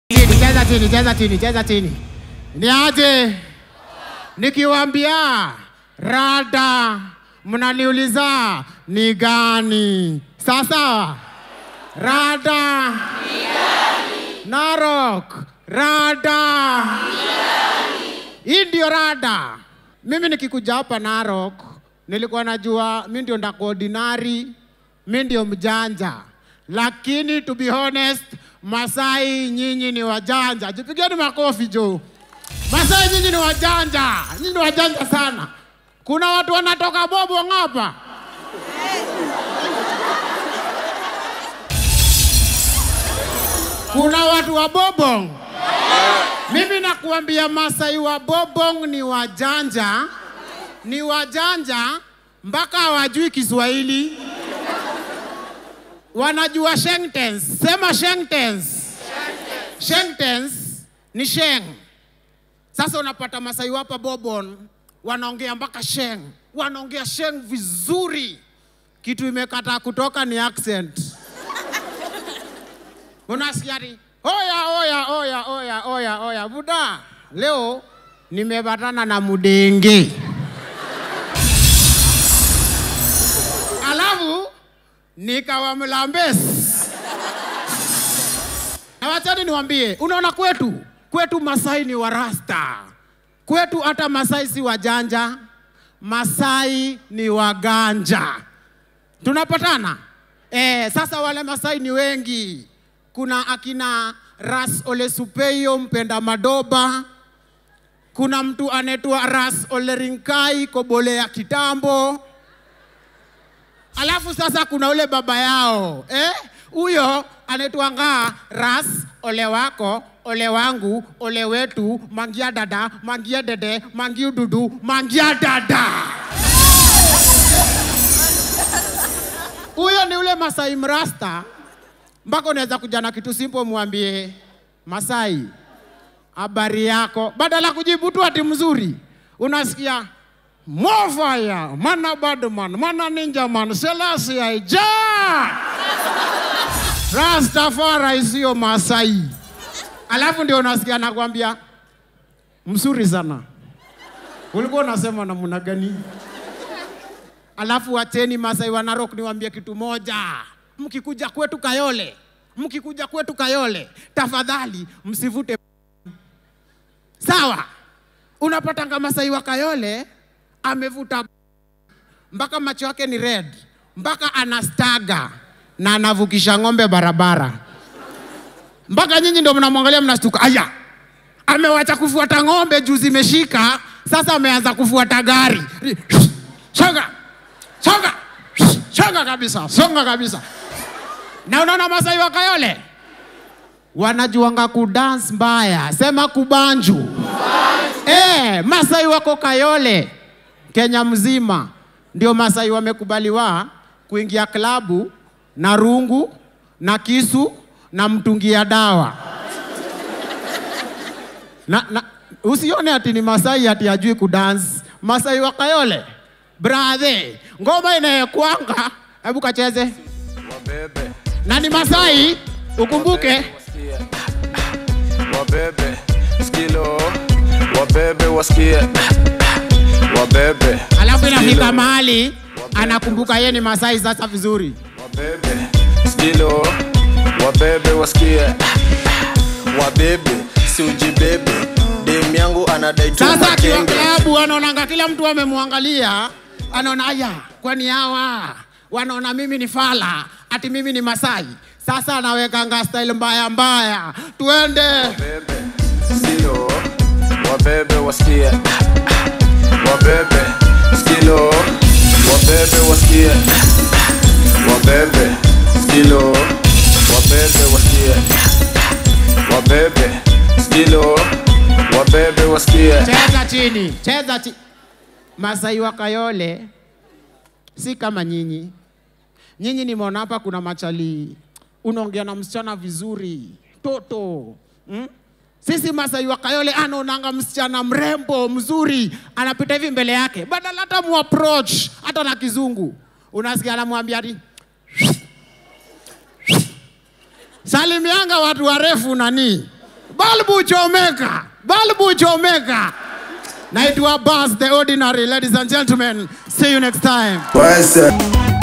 chini, cheza chini, cheza chini, cheza chini. Ni aje? Nikiwaambia rada, mnaniuliza ni gani? Sasa rada Narok, rada hii ndio rada. Mimi nikikuja hapa Narok nilikuwa najua mi ndio ndakuordinari, mi ndio mjanja, lakini to be honest, Masai nyinyi ni wajanja. Jipigeni makofi jo. Masai nyinyi ni wajanja, nyinyi ni wajanja sana. Kuna watu wanatoka bobo ng'apa. Kuna watu wa Bobong. Mimi nakuambia Masai wa Bobong ni wajanja, ni wajanja mpaka hawajui Kiswahili. Wanajua sentence. Sema sentence. Sentence ni sheng. Sasa unapata Masai hapa Bobon wanaongea mpaka sheng, wanaongea sheng vizuri. Kitu imekataa kutoka ni accent. Unasikia ati oya oya oya oya oya oya, buda, leo nimepatana na mudenge. Alafu nikawa mlambes. Na wachani niwambie, unaona kwetu kwetu Masai ni warasta, kwetu hata Masai si wajanja, Masai ni waganja. Tunapatana eh? Sasa wale Masai ni wengi kuna akina Ras Ole Supeyo mpenda madoba, kuna mtu anaitwa Ras Ole Rinkai kobole ya kitambo, alafu sasa kuna ule baba yao eh, huyo anaitwa ngaa Ras Ole wako ole wangu ole wetu mangia dada mangia dede mangia dudu mangia dada. Huyo ni ule Masai mrasta mpaka unaweza kuja na kitu simple, mwambie Masai, habari yako, badala kujibu tu ati mzuri, unasikia mofaya mana badman mana ninja man selasi aija Rastafari sio Masai. Alafu ndio unasikia nakwambia mzuri sana, ulikuwa unasema namna gani? Alafu wacheni Masai wa Narok niwaambie kitu moja mkikuja kwetu Kayole, mkikuja kwetu Kayole, tafadhali msivute. Sawa, unapatanga Masai wa Kayole amevuta mpaka macho yake ni red, mpaka anastaga na anavukisha ng'ombe barabara, mpaka nyinyi ndio mnamwangalia mnastuka, aya, amewacha kufuata ng'ombe juu zimeshika, sasa ameanza kufuata gari. Songa, songa, songa kabisa, songa kabisa. Na unaona Masai wa Kayole wanajuanga kudance mbaya, sema kubanju. Eh, Masai wako Kayole Kenya mzima ndio Masai wamekubaliwa kuingia klabu na rungu na kisu na mtungi ya dawa na, na, usione ati ni Masai ati ajui kudance. Masai wa Kayole brother, ngoma inayekwanga, hebu kacheze Wabebe, na ni Masai, ukumbuke wasikie. Wabebe, skilo. Wabebe wasikie. Wabebe, alafu inafika skilo. mahali anakumbuka yeye ni Masai sasa vizuri. Wabebe, skilo. Wabebe wasikie. wabebe si ujibebe dem yangu anadai tu Sasa akiwa makenge. klabu anaonanga kila mtu amemwangalia, anaona aya, kwani hawa wanaona mimi ni fala, ati mimi ni Masai. Sasa anawekanga style mbaya mbaya, tuende Wabebe, skilo. Wabebe wasikie. Wabebe, skilo. Wabebe wasikie. Wabebe, skilo. Wabebe wasikie. Wabebe, skilo. Wabebe wasikie. cheza chini, cheza chini. Masai wa Kayole si kama nyinyi. Nyinyi nimeona hapa kuna machali, unaongea na msichana vizuri, toto mm? Sisi Masai wa Kayole anaonanga msichana mrembo mzuri, anapita hivi mbele yake, badala hata mu approach hata na kizungu, unasikia anamwambia ati salimianga watu warefu nani balbu chomeka, balbu chomeka. Naitwa Bas the Ordinary, ladies and gentlemen. See you next time. What's up?